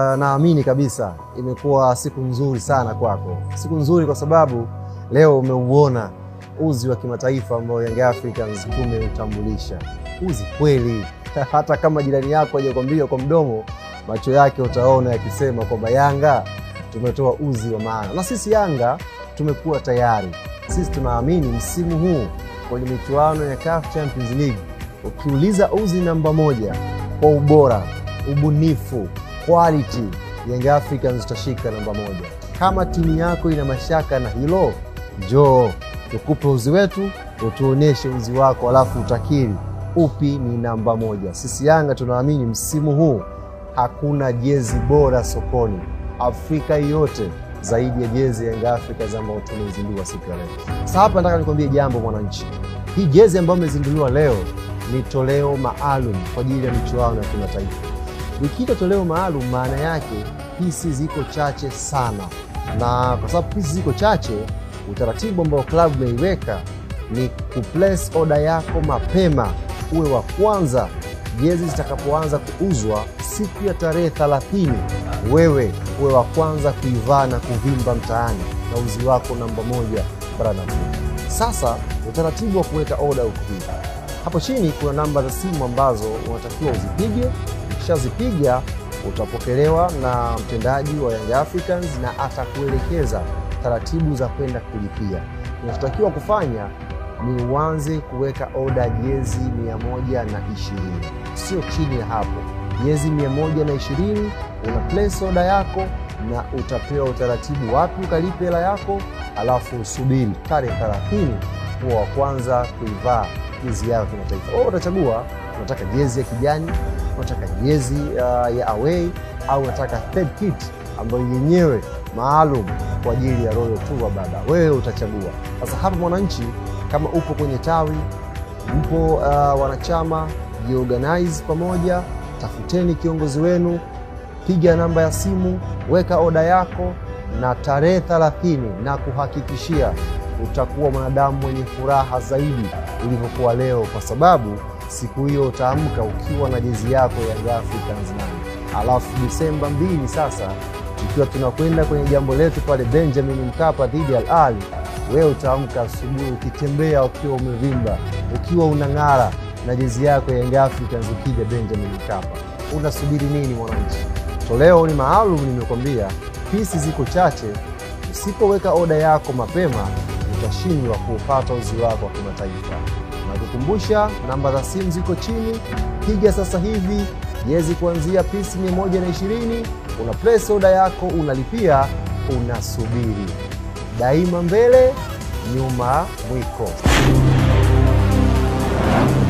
naamini kabisa imekuwa siku nzuri sana kwako, siku nzuri kwa sababu leo umeuona uzi wa kimataifa ambao Young Africans tumeutambulisha. Uzi kweli, hata kama jirani yako hajakwambia kwa mdomo, macho yake utaona yakisema kwamba Yanga tumetoa uzi wa maana, na sisi Yanga tumekuwa tayari. Sisi tunaamini msimu huu kwenye michuano ya CAF Champions League, ukiuliza uzi namba moja kwa ubora, ubunifu, quality, Young Africans utashika namba moja. Kama timu yako ina mashaka na hilo, njoo tukupe uzi wetu, utuoneshe uzi wako, alafu utakiri upi ni namba moja. Sisi Yanga tunaamini msimu huu hakuna jezi bora sokoni Afrika yote zaidi ya jezi ya Young Africans ambayo tumeizindua siku ya leo. Sasa hapa nataka nikwambie jambo mwananchi, hii jezi ambayo imezinduliwa leo ni toleo maalum kwa ajili ya michuano ya kimataifa. Ikiitwa toleo maalum, maana yake pisi ziko chache sana, na kwa sababu pisi ziko chache, utaratibu ambao klabu imeiweka ni kuplace order yako mapema, uwe wa kwanza jezi zitakapoanza kuuzwa siku ya tarehe 30, wewe uwe wa kwanza kuivaa na kuvimba mtaani na uzi wako namba moja barani Afrika. Sasa utaratibu wa kuweka oda uko hivi. Hapo chini kuna namba za simu ambazo unatakiwa uzipige. Ukishazipiga utapokelewa na mtendaji wa Young Africans na atakuelekeza taratibu za kwenda kulipia. Unachotakiwa kufanya ni uanze kuweka oda jezi mia moja na ishirini, sio chini ya hapo. Jezi mia moja na ishirini una place oda yako na utapewa utaratibu wapi ukalipe hela yako, alafu usubiri tarehe 30 kuwa wa kwanza kuivaa jezi yako kimataifa. Wewe utachagua unataka jezi ya kijani, unataka jezi uh, ya away au unataka third kit ambayo yenyewe maalum kwa ajili ya Royal Tour. Baba wewe utachagua. Sasa hapa Mwananchi, kama upo kwenye tawi, mpo uh, wanachama, jiorganize pamoja, tafuteni kiongozi wenu, piga namba ya simu, weka oda yako, na tarehe 30 na kuhakikishia utakuwa mwanadamu mwenye furaha zaidi ulivyokuwa leo, kwa sababu siku hiyo utaamka ukiwa na jezi yako Young Africans nane. Alafu Disemba mbili sasa ikiwa tunakwenda kwenye jambo letu pale Benjamin Mkapa dhidi ya Al Ahly, wewe utaamka asubuhi ukitembea ukiwa umevimba, ukiwa unang'ara na jezi yako Young Africans ukija Benjamin Mkapa. Unasubiri nini mwananchi? Toleo ni maalum, nimekwambia pisi ziko chache. Usipoweka oda yako mapema utashindwa kuupata uzi wako wa kimataifa. Nakukumbusha namba za simu ziko chini, piga sasa hivi jezi kuanzia pisi 120 una place oda yako, unalipia, unasubiri. Daima mbele, nyuma mwiko.